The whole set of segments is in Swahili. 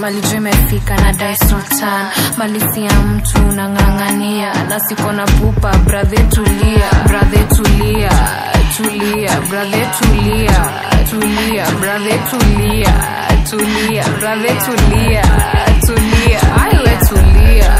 mali juu imefika na dai sultan malisi ya mtu unang'ang'ania na siko na pupa brathe tulia brathe tulia tulia brathe tulia tulia brathe tulia tulia brathe tulia tulia aiwe tulia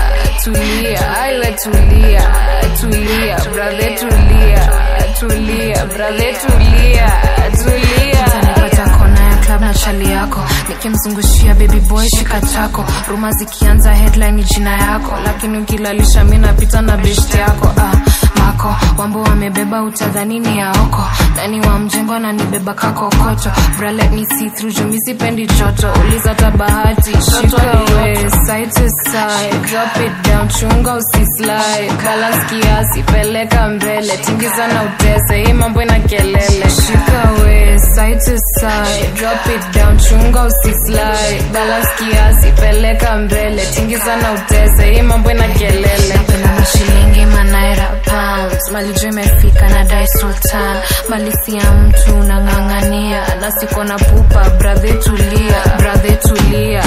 tulia aiwe tulia tulia brathe tulia tulia brathe tulia tulia Utanipata kona ya club na chali yako nikimzungushia baby boy shika chako ruma zikianza headline ni jina yako lakini ukilalisha mi napita na best yako ah, mako wambo wamebeba utadhanini ya oko ndani wa mjengo ananibeba kakokoto Bra, let me see through juu mi sipendi joto uliza tabahati shika we side to side drop it down chunga usislide balance kiasi peleka mbele tingiza na utese hii mambo ina kelele shika we side to side drop it down chunga usislide balance kiasi peleka mbele tingiza na utese hii mambo ina kelele napenda mashilingi manaira pounds mali juu imefika na dai sultan malisi ya mtu unang'ang'ania na siko na pupa brathe tulia brathe tulia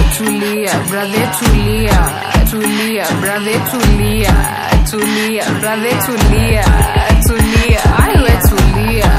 tulia brathe tulia tulia brathe tulia tulia brathe tulia tulia aiwe tulia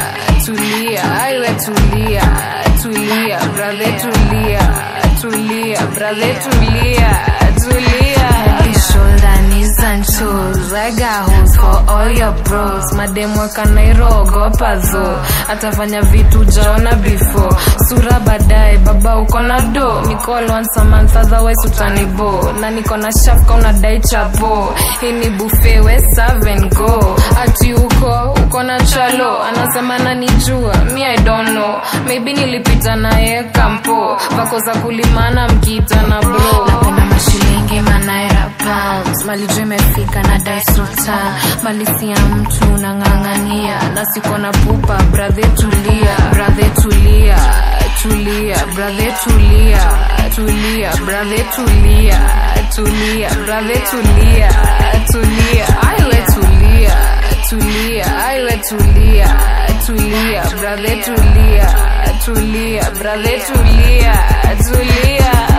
tulia aiwe tulia tulia brathe tulia tulia brathe tulia tulia Head, shoulder, knees and toes I got hoes for all your bros mademu wakanairogopa zo atafanya vitu jaona before sura baadaye baba uko na do nicall once a month otherwise utanibo na niko na shafka unadai chapo hii ni buffet we serve and go ati uko uko na chalo anasema nanijua mi i don't know maybe nilipita naye kampo vako za kulimana mkiita na bro napenda mashilingi manaira pounds mali juu imefika na dai sultan malisi ya mtu unang'ang'ania na siko na pupa brathe tulia brathe tulia tulia brathe tulia tulia brathe tulia tulia brathe tulia tulia aiwe tulia tulia aiwe tulia tulia brathe tulia tulia brathe tulia tulia